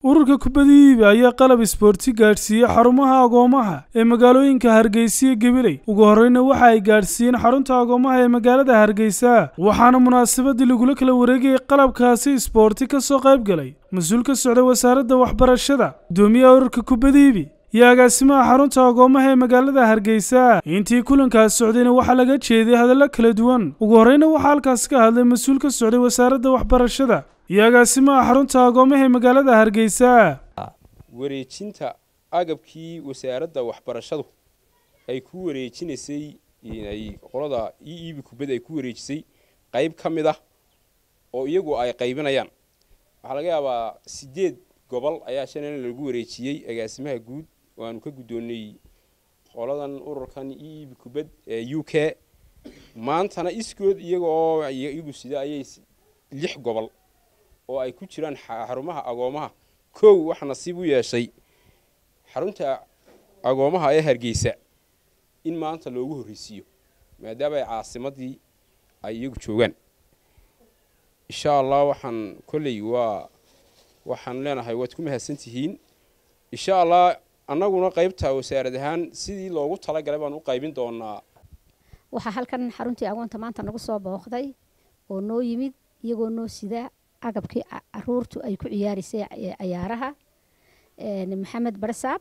ururka kubadda iibi ayaa qalab isboorti gaadhsiiyey xarumaha agoomaha ee magaalooyinka hargeysa iyo gabiley ugu horreyna waxa ay gaadhsiiyeen xarunta agoomaha ee magaalada hargeysa waxaana munaasabadii lagula kala wareegayay qalabkaasi isboorti ka soo qayb galay mas-uul ka socday wasaaradda waxbarashada guddoomiyaha ururka kubadda iibi iyo agaasimaha xarunta agoomaha ee magaalada hargeysa intii kulankaas socdayna waxaa laga jeeday hadallo kala duwan ugu horreyna waxaa halkaas ka hadlay mas-uul ka socday wasaaradda waxbarashada iyo agaasimaha xarunta agoomaha ee magaalada hargeysa wareejinta agabkii wasaaradda waxbarashadu ay ku wareejinaysay ay qolada e eb kubad ay ku wareejisay qayb ka mid ah oo iyagu ay qaybinayaan waxaa laga yaabaa sideed gobol ayaa shalana lagu wareejiyey agaasimaha guud oo aanu ka guddoonnay qoladan ururkan e eb kubad ee u k maantana iskood iyaga oo iyagu sida ayay lix gobol oo ay ku jiraan xarumaha agoomaha kow waxa nasiib u yeeshay xarunta agoomaha ee hargeysa in maanta loogu horreysiiyo maadaama ay caasimadii ay iyagu joogaan insha allah waxaan kolley waa waxaan leenahay waad ku mahadsan tihiin insha allah annaguna qaybta wasaarad ahaan sidii loogu talagalay baan u qaybin doonaa waxaa halkan xaruntii agoonta maanta nagu soo booqday oo noo yimid iyagoo noo sida agabkii caruurtu ay ku ciyaaraysay cayaaraha maxamed barsaab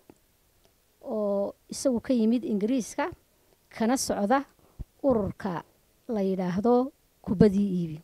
oo isagu ka yimid ingiriiska kana socda ururka la yidhaahdo kubaddii iibi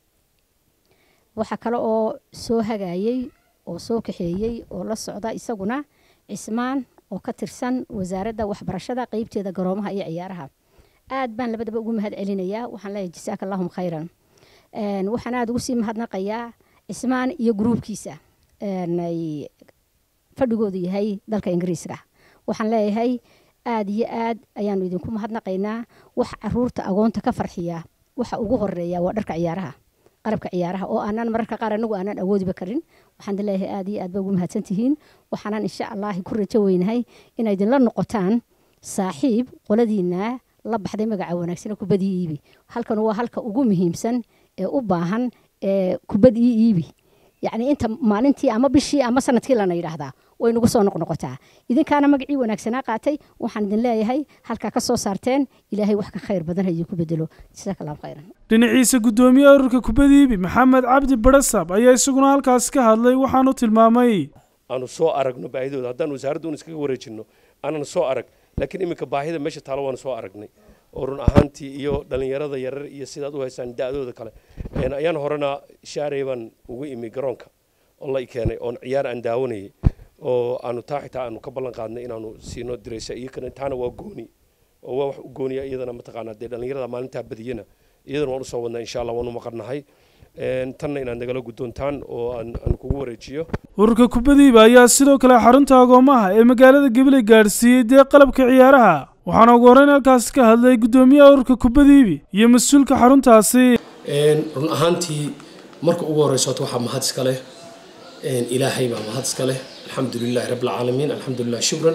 waxaa kale oo soo hagaayey oo soo kaxeeyey oo la socda isaguna cismaan oo ka tirsan wasaaradda waxbarashada qeybteeda garoomaha iyo ciyaaraha aad baan labadaba ugu mahad celinayaa waxaan leeyahay jasaaka allahum khayran waxaan aada ugu sii mahadnaqayaa cismaan iyo gruubkiisa ay fadhigoodu yahay dalka ingiriiska waxaan leeyahay aada iyo aad ayaanu idinku mahadnaqaynaa wax caruurta agoonta ka farxiya waxa ugu horeeya waa dharka ciyaaraha qalabka ciyaaraha oo aanan mararka qaar anagu aanan awoodiba karin waxaan leeyahay aada iyo aad ba ugu mahadsan tihiin waxaanan insha allahi ku rajo weynahay inay idinla noqotaan saaxiib qoladiina la baxday magaca wanaagsane kubaddii iibi halkan waa halka ugu muhiimsan ee u baahan ee kubad ii iibi yacni inta maalintii ama bishii ama sanadkii lana yidhaahdaa way nagu soo noqnoqotaa idinkaana magacii wanaagsanaa qaatay waxaan idin leeyahay halkaa ka soo saarteen ilaahay wax ka khayr badan ha idinku bedelo jasaaka allahu khayran dhinaciisa guddoomiyaha ururka kubadda iibi maxamed cabdi barasab ayaa isaguna halkaas ka hadlay waxaanu tilmaamay aanu soo aragno baahidooda haddaan wasaaradda un iskaga wareejinno aanan soo arag laakiin iminka baahida meesha taalo waanu soo aragnay oo run ahaantii iyo dhallinyarada yarar iyo sidaad u haysaan da-dooda kale ayaan horena shaarey baan ugu imi garoonka oo la keenay oon ciyaar aan daawanayay oo aanu taa xitaa aanu ka ballan qaadnay inaanu siino diraysa iyo kana taana waa gooni oo waa wax u gooniya iyadana mataqaanaa dee dhallinyarada maalintaa badiyana iyadana waan usoo wadnaa insha allah waan u maqannahay tanna inaad nagala guddoontaan oo aan kugu wareejiyo ururka kubadiiba ayaa sidoo kale xarunta agoomaha ee magaalada gabiley gaadhsiiyey dee qalabka ciyaaraha waxaana ugu horreyn halkaas ka hadlay guddoomiyaha ururka kubadiibi iyo mas-uulka xaruntaasi run ahaantii marka ugu horreysa horta waxaa mahad iska leh ilaahay baa mahad iska leh alxamdu lilahi rabbi alcaalamiin alxamdu lilah shukran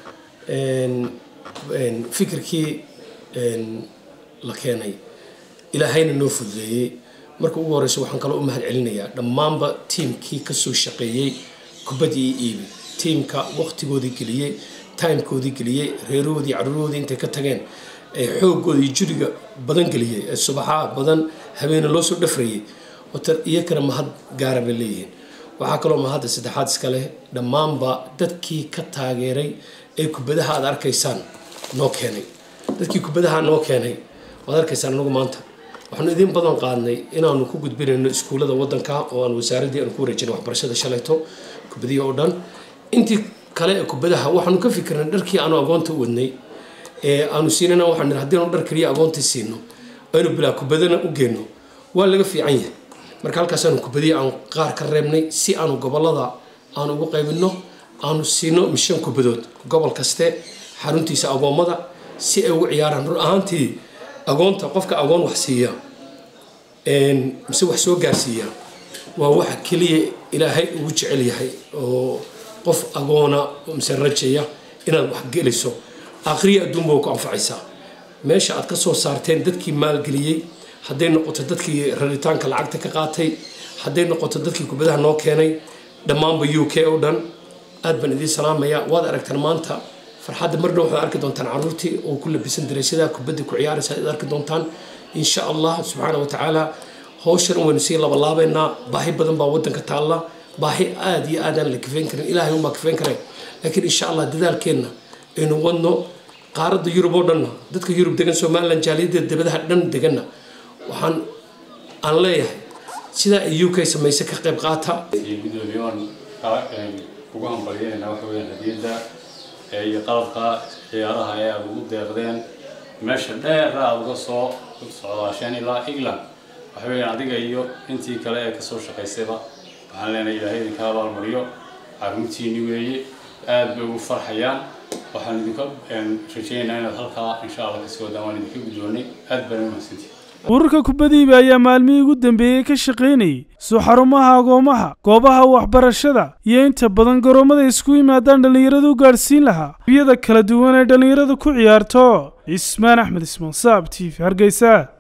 fikirkii la keenay ilaahayna noo fududeeyey marka ugu horreysa waxaan kaloo u mahad celinayaa dhammaanba tiimkii kasoo shaqeeyey kubaddii iibi tiimka waqtigoodii geliyey timekoodii geliyey reerahoodii caruurahoodii intay ka tageen ee xooggoodii juriga badan geliyey ee subaxaa badan habeena loo soo dhafrayay wata iyakana mahad gaara bay leeyihiin waxaa kaloo mahadda saddexaad iska leh dhammaanba dadkii ka taageeray ee kubadaha aad arkaysaan noo keenay dadkii kubadaha noo keenay waad arkaysaan anagu maanta waxaanu idin badan qaadnay inaanu ku gudbinayno iskuullada waddanka oo aan wasaaraddii aanu ku wareejinay waxbarashada shalayto kubadihi oo dhan intii kale ee kubadaha waxaanu ka fikirnay dharkii aanu agoonta u wadnay ee aanu siinana waxaan nidhi haddii aanu dhar keliya agoonta siino aynu bilaa kubadana u geenno waa laga fiican yahay marka halkaasaanu kubadihi aan qaar ka reebnay si aanu gobollada aanu ugu qaybinno aanu siino mishan kubadood gobol kaste xaruntiisa agoommada si ay ugu ciyaaraan run ahaantii agoonta qofka agoon wax siiya mise wax soo gaarsiiya waa waxa keliya ilaahay ugu jecel yahay oo qof agoona mise rajaya inaad wax geliso akhriya adduunba ku anfacaysaa meesha aad ka soo saarteen dadkii maalgeliyey hadday noqoto dadkii raritaanka lacagta ka qaatay hadday noqoto dadkii kubadaha noo keenay dhammaanba u k oo dhan aad baan idiin salaamayaa waad aragtaan maanta farxadda marna waxaad arki doontaan caruurtii oo ku labisan dareysyadaa kubadda ku ciyaaraysa aad arki doontaan insha allah subxaana wa tacaala hawshan waynu sii labalaabaynaa baahi badan baa waddanka taalla baahi aad iyo aadaan la kafeyn karin ilaahay unbaa kafeyn karay laakiin insha allah dadaalkeenna aynu wadno qaaradda yurub oo dhanna dadka yurub degan somalilan jaaliyadda debadaha dhan deganna waxaan aan leeyahay sidaa ay u k samaysay ka qayb qaata gudoomiye waan ugu hambalyeynayna waxa weyaan hadiyadda iyo qalabka ciyaaraha ee aada ugu deeqdeen meesha dheera aada uga soo socdaasheen ilaa england waxa weyaan adiga iyo intii kale ee kasoo shaqaysayba waxaan leenahay ilaahay idinka abaalmariyo caruurtiini weeye aada bay ugu farxayaan waxaan idinka rajaynaynaa inaad halkaa insha allah kasii wadaan waan idinka guddoonay aad baan u mahadsantihi ururka kubadiiba ayaa maalmihii ugu dambeeyey ka shaqaynayay soo xarumaha agoomaha goobaha waxbarashada iyo inta badan garoomada isku yimaadaan dhallinyarada u gaadhsiin lahaa biyada kala duwan ee dhallinyarada ku ciyaarto cismaan axmed ismaan saab t v hargeysa